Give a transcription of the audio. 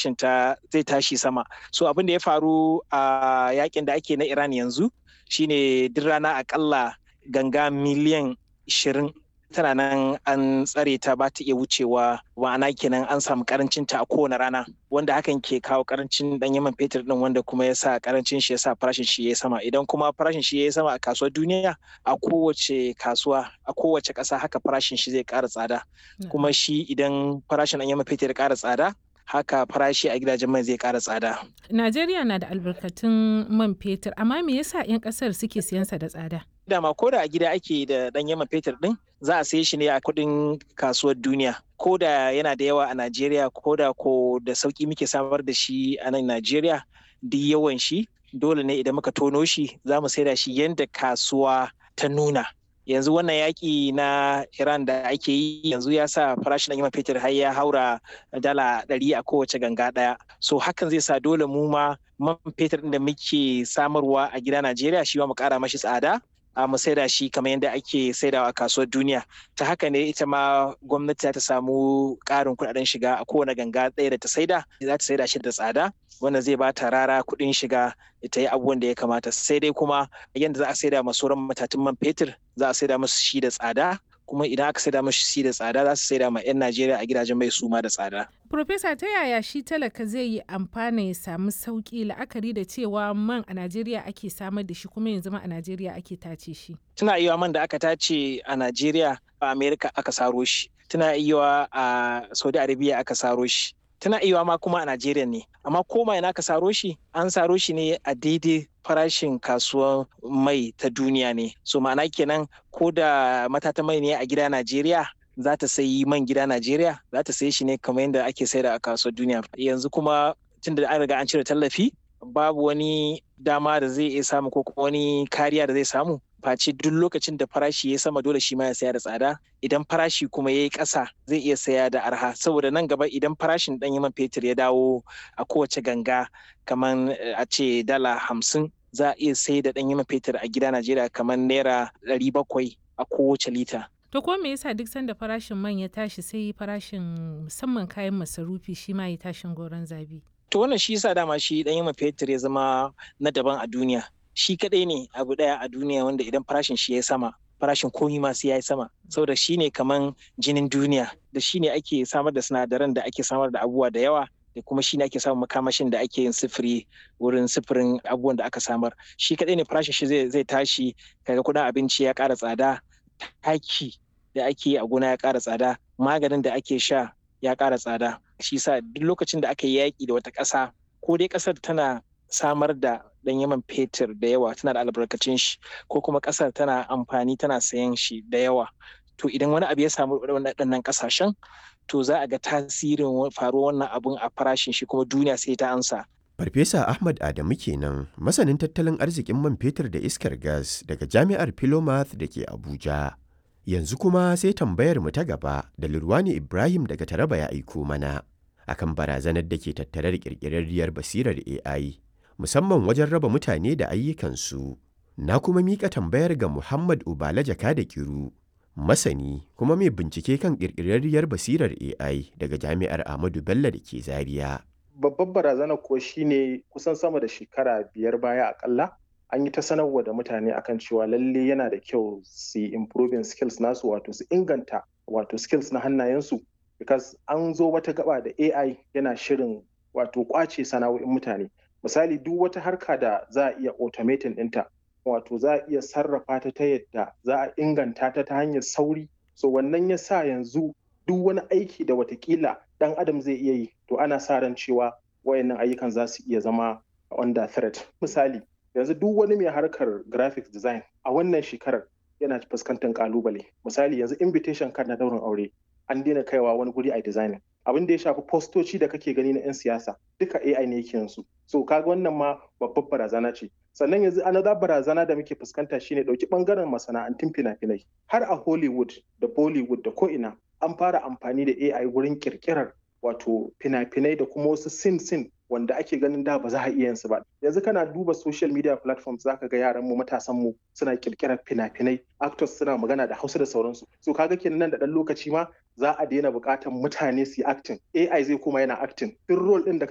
farashin ta zai tashi sama so abin da ya faru a yakin da ake na iran yanzu shine duk rana akalla ganga miliyan 20 tana nan an tsare ta ba ta iya wucewa ma'ana kenan an samu karancin ta a kowane rana wanda hakan ke kawo karancin dan yaman fetur din wanda kuma ya sa karancin shi ya sa farashin shi ya sama idan kuma farashin shi ya sama a kasuwar duniya a kowace kasuwa a kowace ƙasa haka farashin shi zai ƙara tsada kuma shi idan farashin dan yaman fetur ya ƙara tsada haka farashi a gidajen mai zai ƙara tsada. Najeriya na da albarkatun man fetur amma me yasa 'yan ƙasar suke siyansa da tsada? dama ko da a gida ake da ɗanyen man fetur ɗin za a saye shi ne a kuɗin kasuwar duniya ko da yana da yawa a najeriya ko da ko da sauƙi muke samar da shi a nan najeriya duk yawan shi dole ne idan muka tono shi za mu saida shi yadda kasuwa ta nuna yanzu wannan yaƙi na iran da ake yi yanzu ya sa farashin ɗanyen man fetur har ya haura dala ɗari a kowace ganga ɗaya so hakan zai sa dole mu ma man fetur ɗin da muke samarwa a gida najeriya shi ma mu ƙara mashi tsada a mu saida shi kamar yadda ake saidawa a kasuwar duniya ta haka ne ita ma gwamnati ta samu ƙarin kuɗaɗen shiga a kowane ganga ɗaya da ta saida za ta saida shi da tsada wanda zai ba ta rara kuɗin shiga ta yi abubuwan da ya kamata sai dai kuma yadda za a saida ma sauran matatun man fetur za a saida musu shi da tsada kuma idan aka saida mashi shi da tsada za su saida ma 'yan Najeriya a gidajen mai suma da tsada. Profesa ta yaya shi talaka zai yi amfana ya samu sauki la'akari da cewa man a Najeriya ake samar da shi kuma yanzu ma a Najeriya ake tace shi. Tuna iya man da aka tace a Najeriya a Amerika aka saro shi. Tuna iya a Saudi Arabia aka saro shi. Tana iya ma kuma a Najeriya ne. Amma koma ina aka saro shi an saro shi ne a daidai farashin kasuwar mai ta duniya ne. So ma'ana kenan ko da matata mai ne a gida Najeriya za ta sayi man gida Najeriya za ta sayi shi ne kamar yadda ake saida a kasuwar duniya. Yanzu kuma tun da an riga an cire tallafi babu wani dama da zai iya samu ko kuma wani kariya da zai samu face duk lokacin da farashi ya sama dole shi ma ya saya da tsada idan farashi kuma ya yi ƙasa zai iya saya da arha saboda nan gaba idan farashin ɗanyen man fetur ya dawo a kowace ganga kamar a ce dala hamsin za a iya sai da ɗanyen man fetur a gida Najeriya kamar naira ɗari bakwai a kowace lita. To ko me yasa duk sanda farashin man ya tashi sai farashin musamman kayan masarufi shi ma ya tashin goron zabi? To wannan shi yasa dama shi ɗanyen man fetur ya zama na daban a duniya. Shi kaɗai ne abu ɗaya a duniya wanda idan farashin shi ya sama farashin komi ma sai ya yi sama saboda shi ne kaman jinin duniya da shi ne ake samar da sinadaran da ake samar da abubuwa da yawa da kuma shi ne ake samun makamashin da ake yin sifiri wurin sifirin abubuwan da aka samar shi kaɗai ne farashin shi zai tashi kaga kuɗin abinci ya ƙara tsada taki da ake yi a gona ya ƙara tsada maganin da ake sha ya ƙara tsada shi sa duk lokacin da aka yi yaƙi da wata ƙasa ko dai ƙasar tana samar da dan yaman fetur da yawa tana da albarkacin shi ko kuma ƙasar tana amfani tana sayan shi da yawa to idan wani abu ya samu waɗannan ƙasashen to za a ga tasirin faruwar wannan abun a farashin shi kuma duniya sai ta ansa Farfesa Ahmad Adamu kenan masanin tattalin arzikin man fetur da iskar gas daga Jami'ar Philomath da ke Abuja. Yanzu kuma sai tambayar mu ta gaba da Lurwani Ibrahim daga Taraba ya aiko mana akan barazanar da ke tattare da ƙirƙirarriyar basirar AI musamman wajen raba mutane da ayyukansu. Na kuma miƙa tambayar ga Muhammad Ubala Jaka da Kiru, masani kuma mai bincike kan ƙirƙirarriyar basirar AI daga Jami'ar Ahmadu Bello da ke Zaria. Babbar barazana kuwa shine kusan sama da shekara biyar baya akalla an yi ta sanarwa da mutane akan cewa lalle yana da kyau su yi improving skills nasu wato su inganta wato skills na hannayensu because an zo wata gaba da AI yana shirin wato kwace sana'o'in mutane misali duk wata harka da za a iya automating ɗinta wato za a iya sarrafa ta ta yadda za a inganta ta ta hanyar sauri so wannan ya sa yanzu duk wani aiki da watakila ɗan adam zai iya yi to ana sa ran cewa wayannan ayyukan za su iya zama under threat misali yanzu duk wani mai harkar graphics design a wannan shekarar yana fuskantar kalubale misali yanzu invitation card na daurin aure an daina kaiwa wani guri a designing abin da ya shafi postoci da kake gani na 'yan siyasa duka AI ne yake yanzu so kaga wannan ma babbar barazana ce sannan yanzu another barazana da muke fuskanta shine dauki bangaren masana'antun fina-finai har a Hollywood da Bollywood da ko'ina an fara amfani da AI wurin kirkirar wato fina-finai da kuma wasu sin sin wanda ake ganin da ba za a iya yin su ba yanzu kana duba social media platforms zaka ga yaran mu matasan mu suna kirkirar fina-finai actors suna magana da Hausa da sauransu so kaga kenan nan da dan lokaci ma za a daina buƙatar mutane su yi acting AI zai kuma yana acting duk role din da